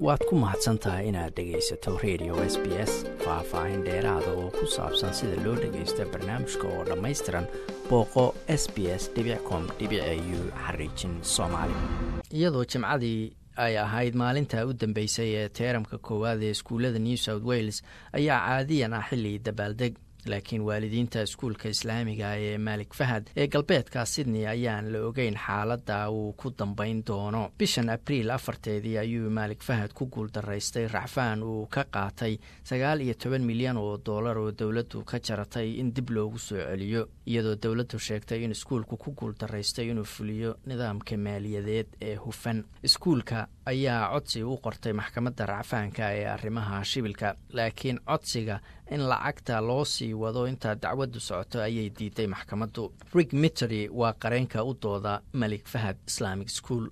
waad ku mahadsan tahay inaad dhegaysato radio s b s faah-faahin dheeraada oo ku saabsan sida loo dhagaysto barnaamijka oo dhammaystiran booqo s b s com u xariijin soomaali iyadoo jimcadii ay ahayd maalinta u dambeysay ee teeramka koowaad ee iskuullada new south wales ayaa caadiyan ah xilli dabaaldeg laakiin waalidiinta iskuulka islaamiga ee maalik fahad ee galbeedka sydney ayaan la ogeyn xaaladda uu ku dambayn doono bishan abriil afarteedii ayuu maalik fahad ku guuldaraystay racfaan uu ka qaatay sagaal iyo toban milyan oo dollar oo dowladdu ka jaratay in dib loogu soo celiyo iyadoo dowladdu sheegtay in iskuulku ku guuldaraystay inuu fuliyo nidaamka maaliyadeed ee hufan iskuulka ayaa codsi u qortay maxkamadda racfaanka ee arrimaha shibilka laakiin codsiga in lacagta loo sii wado intaa dacwaddu socoto ayay diiday maxkamaddu rig mittery waa qareenka u dooda malik fahad islamic school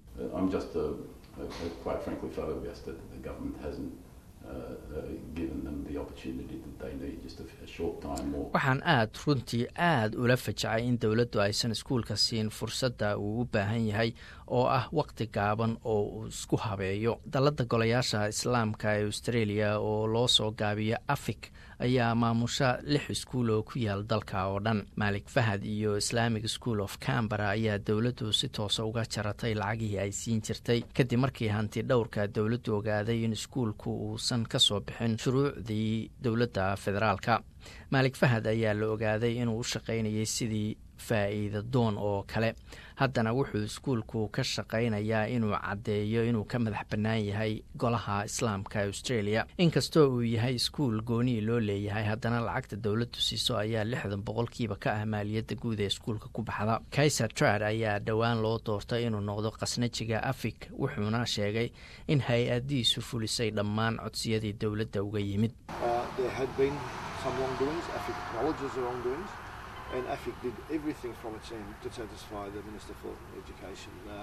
waxaan aad runtii aad ula fajacay in dowladdu aysan iskuulka siin fursadda uu u baahan yahay oo ah waqti gaaban oo uu isku habeeyo dalladda golayaasha islaamka ee australia oo loo soo gaabiya afik ayaa maamusha lix iskuul oo ku yaal dalka oo dhan maalik fahad iyo islamic school of cambara ayaa dowladdu si toosa uga jaratay lacagihii ay siin jirtay kadib markii hanti dhowrka dowladdu ogaaday in iskuulku uusan ka soo bixin shuruucdii dowladda federaalka maalik fahad ayaa la ogaaday inuu u shaqaynayay sidii faa'iida doon oo kale haddana wuxuu iskuulku ka shaqaynayaa inuu caddeeyo inuu ka madax bannaan yahay golaha islaamka australia inkastoo uu yahay iskuul goonii loo leeyahay haddana lacagta dowladdu siiso ayaa lixdan boqolkiiba ka ah maaliyadda guud ee iskuulka ku baxda kaiser trad ayaa dhowaan loo doortay inuu noqdo khasnajiga afik wuxuuna sheegay in hay-adiisu fulisay dhammaan codsiyadii dowladda uga yimid and AFIC did everything from its end to satisfy the Minister for Education. Uh,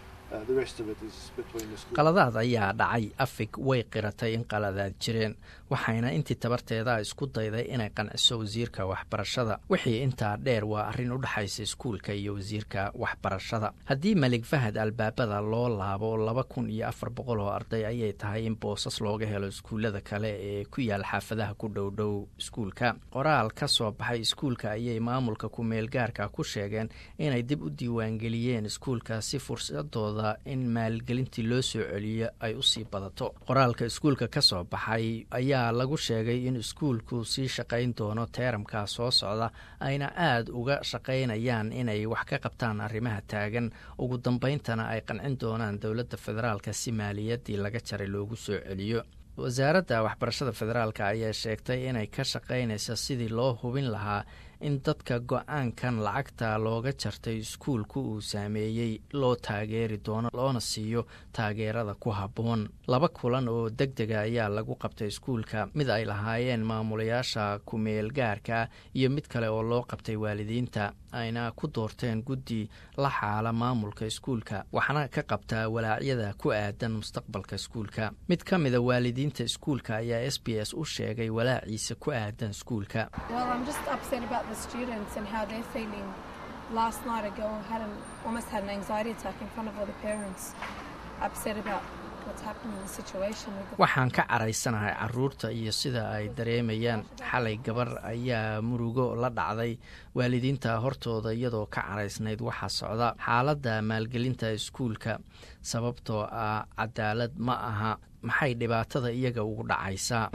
qaladaad ayaa dhacay afig way qiratay in qaladaad jireen waxayna intii tabarteeda isku dayday inay qanciso wasiirka waxbarashada wixii intaa dheer waa arrin u dhexaysa iskuulka iyo wasiirka waxbarashada haddii malik fahad albaabada loo laabo laba kun iyo afar boqol oo arday ayay tahay in boosas looga helo iskuullada kale ee ku yaal xaafadaha ku dhowdhow iskuulka qoraal ka soo baxay iskuulka ayay maamulka ku-meelgaarka ku sheegeen inay dib u diiwaangeliyeen iskuulka si fursadooda in maalgelintii loo soo celiyo ay usii badato qoraalka iskuulka ka soo baxay ayaa lagu sheegay in iskuulku sii shaqayn doono teeramka soo socda ayna aad uga shaqaynayaan inay wax ka qabtaan arrimaha taagan ugu dambayntana ay qancin doonaan dowladda federaalka si maaliyaddii laga jaray loogu soo celiyo wasaaradda waxbarashada federaalk ayaa sheegtay inay ka shaqaynayso sidii loo hubin lahaa in dadka go-aankan lacagta looga jartay iskuulku uu saameeyey loo taageeri doono loona siiyo taageerada ku habboon laba kulan oo deg dega ayaa lagu qabtay iskuulka mid ay lahaayeen maamulayaasha ku-meel gaarka iyo mid kale oo loo qabtay waalidiinta ayna ku doorteen guddi la xaala maamulka iskuulka waxaana ka qabtaa walaacyada ku aadan mustaqbalka iskuulka mid ka mida waalidiinta iskuulka ayaa s b s u sheegay walaaciisa ku aadan iskuulka students and how they're feeling. Last night, a girl had an, almost had an anxiety attack in front of all the parents, upset about what's happening in the situation. waxaan ka caraysanahay caruurta iyo sida ay dareemayaan xalay gabar ayaa murugo la dhacday waalidiinta hortooda iyadoo ka caraysnayd waxaa socda xaaladda maalgelinta iskuulka sababtoo ah cadaalad ma aha maxay dhibaatada iyaga ugu dhacaysaa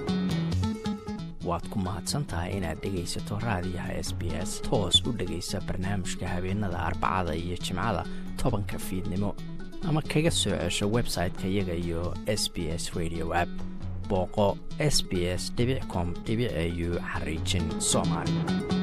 waad ku mahadsantahay inaad dhegaysato raadiyaha s b s toos u dhegaysa barnaamijka habeenada arbacada iyo jimcada tobanka fiidnimo ama kaga soo cesho website-ka iyaga iyo s b s radio app booqo s b s com au xariijin soomaali